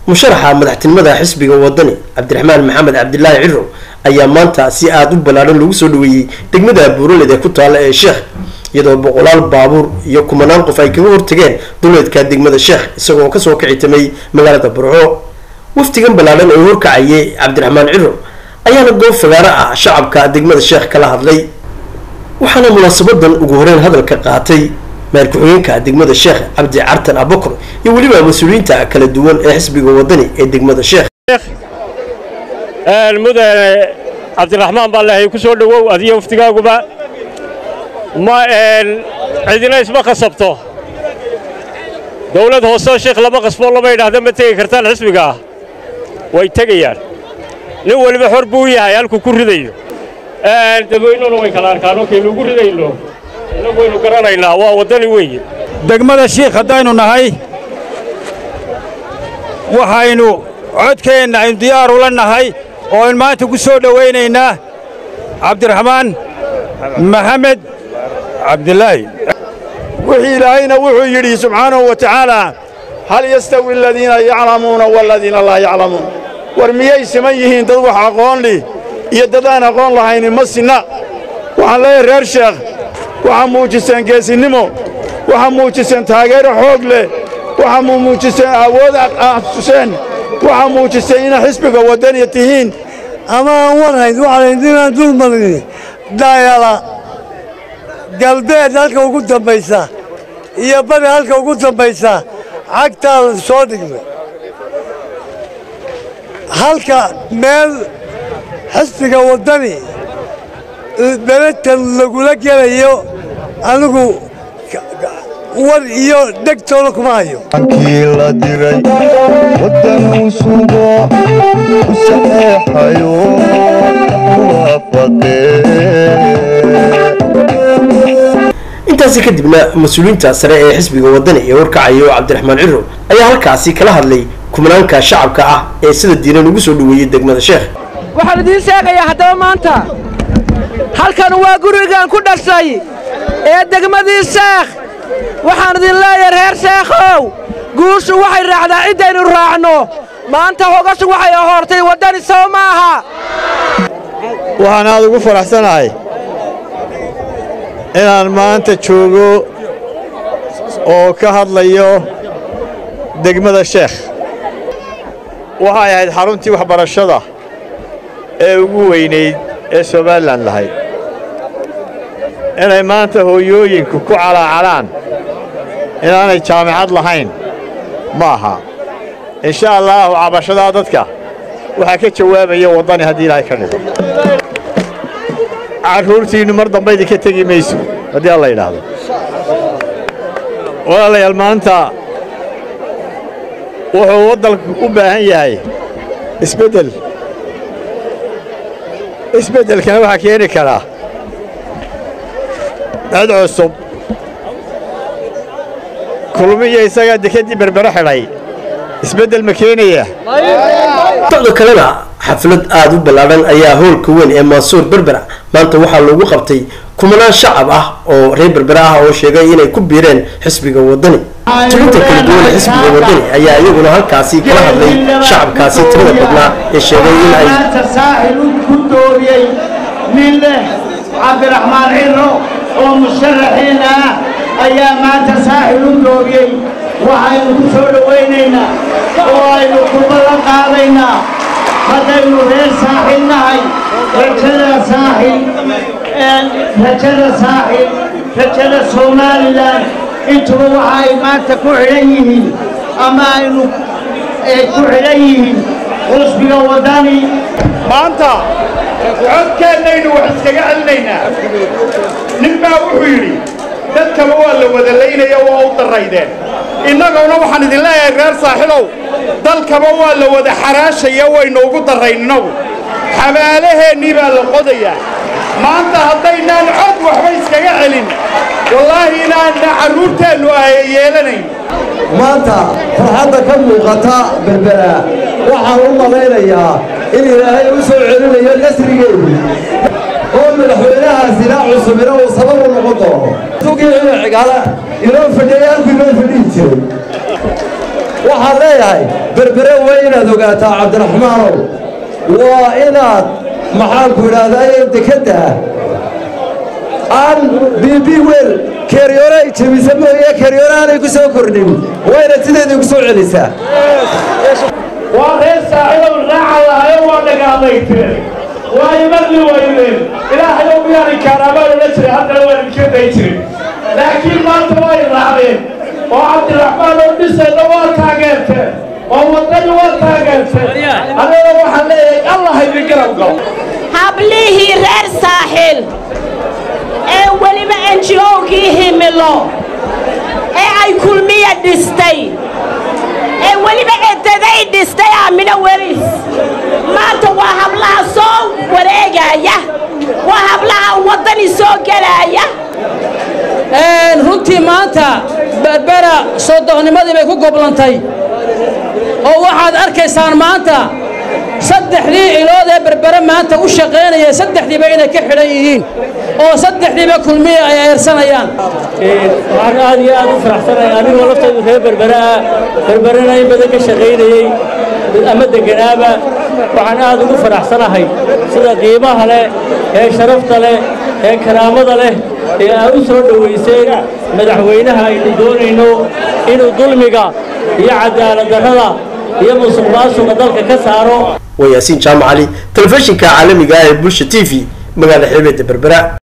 musharaxa madaxtinimada xisbiga wadani cabdiraxmaan maxamed cabdilaahi ciro ayaa maanta si aada u ballaadhan lagu soo dhaweeyey degmada buuraled ee ku taalla ee sheekh iyadoo boqolaal baabuur iyo kumanaan qof ay kaga hortageen duleedka degmada sheekh isagoo kasoo kicitamay magaalada burco waftigan ballaadhan ee horkacayay cabdiraxmaan ciro ayaana goob fagaaro ah shacabka degmada sheekh kala hadlay waxaana munaasabadan ugu horeyn hadalka qaatay meer ku-xigeenka degmada sheekh cabdi cartan abakor iyo weliba mas-uuliyiinta kala duwan ee xisbiga wadani ee degmada sheekh mudane cabdiraxmaan baa lehay ku soo dhowow adiyo waftigaaguba ma cidina isma khasabto dawlad hooseo sheekh lama qasboo lama idhaahda ma tegi kartaan xisbigaah way tegayaan nin weliba xor buu yahay halkuu ku ridayo dadweynuna way kala arkaanoo kaynu ugu ridayno innagu waynu garanaynaa waa waddani weeye degmada shiikh haddaynu nahay waxaynu codkeenna aynu diyaar ula nahay oo aynu maanta ku soo dhowaynaynaa cabdiraxmaan maxamed cabdilaahi wixii ilaahayna wuxuu yidhi subxaanahu wa tacaalaa hal yastawi aladiina yaclamuuna waladiina laa yaclamuun war miyay siman yihiin dad wax aqoon lih iyo dad aan aqoon lahayni ma sinna waxaan leeyahay reer sheekh waxaa muujiseen geesinnimo waxaa muujiseen taageero xoog leh waxaa muujiseen awood tuseen waxaa muujiseen inaa xisbiga waddaniya tihiin ama aan warhayn waxaalaydinaan dul marin daayala galbeed halka ugu dambaysa iyo bari halka ugu dambaysa cagtaada soo dhignay halka meel xisbiga waddani dalatan lagula gelayo anigu war iyo dhegtoona kuma hayo kii la diray waddanuu sugo u saxeexayo intaasi kadibna mas-uuliyiinta sare ee xisbiga wadani ee warkacayo cabdiraxmaan ciro ayaa halkaasi kala hadlay kumanaanka shacabka ah ee sida diiran ugu soo dhaweeyey degmada sheekh waxaan idiin sheegayaa haddaba maanta halkan waa gurigaan ku dhashay ee degmadii sheekh waxaan idin leeyahay reer sheekhow guushu waxay raacdaa ciddaynu raacno maanta hogashu waxay ahoortay waddani soo maaha waxaan aad ugu faraxsanahay inaan maanta joogo oo ka hadlayo degmada sheekh waxay ahayd xaruntii waxbarashada ee ugu weynayd ee somalilan lahayd inay maanta hooyooyinku ku calaacalaan inaanay jaamicad lahayn ma aha insha allaahu cabashadaa dadka waxaa ka jawaabaya waddani haddii ilaahay ka dhigo carruurtiinnu mar damba idinka tegi mayso haddii alla yidhaahdo walaalayaal maanta wuxuu waddanku u baahan yahay isbeddel isbeddelkana waxaa keeni karaa cid cusub kulmiyo isagaa dekedii berbero xidhay isbeddel ma keenaya socdo kalena xaflad aada u ballaadhan ayaa howlka weyn ee mansuur berbera maanta waxaa loogu qabtay kumanaan shacab ah oo reer berbera ah oo sheegay inay ku biireen xisbiga wadani tilinta kala duwan ee xisbiga wadani ayaa iyaguna halkaasi kala hadlay shacabkaasi tirada badnaa ee sheegay in ay saaxil ku dooriyey nin leh cabdiraxmaan ciro oo musharaxiin ah ayaa maanta saaxil u dooriyey waxaynu ku soo dhowaynaynaa oo aynu ku ballan qaadaynaa haddaynu reer saaxil nahay rajada saaxil rajada saaxil rajada somalilan intuba waxa ay maanta ku xidhan yihiin ama aynu ku xidhan yihiin xusbiga waddani maanta codkeennaynu wax iskaga celinaynaa nin baa wuxuu yidhi dadkaba waa la wada laynaya waa u daraydeen innaguna waxaan idin leeyahay reer saaxilow dalkaba waa la wada xaraashaya waynu ugu darrayn innagu xabaalaheennii baa la qodayaa maanta haddaynaan cod waxba iskaga celin wallaahi inaanna carruurteennu ay yeelanayn maanta farxadda ka muuqata berbera waxaan u malaynayaa in ilaahay u soo celinayo nasrigeedu oo madaxweynahaasina cusubina uu sabab u noqon doono tugii cigaala inoo fadhiyay halkuu inoo fadhihi jiray waxaan leeyahay berbere haddana waa inaad ogaataa cabdiraxmaanow waa inaad maxaanku idhaahdaa dekedda aan bb wel keeryoore ay jebisa mooye keeryoore aanay ku soo kordhin waa inaad sideedii ku soo celisaa waa reer saaxiibow raaca lahayo waa dhagaadayteen waa imadli waydeen ilaahayow miyaanan kaaraabaan odhan jiray haddana waan idinka day jirin laakiin maanta way raacdeen oo cabdiraxmaan oo dhisayna waa taageerteen oo waddani waa taageerteen annana waxaan leeyahay allah idin garab galo hablihii reer saaxil ee weliba enjiyowgii himilo ee ay kulmiya dhistay ee weliba edaday dhistay aamino welis maanta waa hablaha soo wareegaya waa hablaha waddani soo gelaya runtii maanta berbera soodohnimadii bay ku goblantay oo waxaad arkaysaan maanta saddexdii ilood ee berbere maanta u shaqaynaya saddexdiiba inay ka xidhan yihiin oo saddexdiiba kulmiya ay eersanayaan waxaan aad iyo aad u faraxsanahay anigoo laftaydu reer berberaa berberena in badan ka shaqaynayey ama deganaaba waxaan aad ugu faraxsanahay sida qiimaha leh ee sharafta leh ee karaamada leh ee aad u soo dhowayseen madaxweynaha aynu doonayno inuu dulmiga iyo cadaaladdarrada iyo musuq maasuqa dalka ka saaro waa yaasiin jaamac cali telefishinka caalamiga ah ee bulsha t v magaalada xeebeedda berbera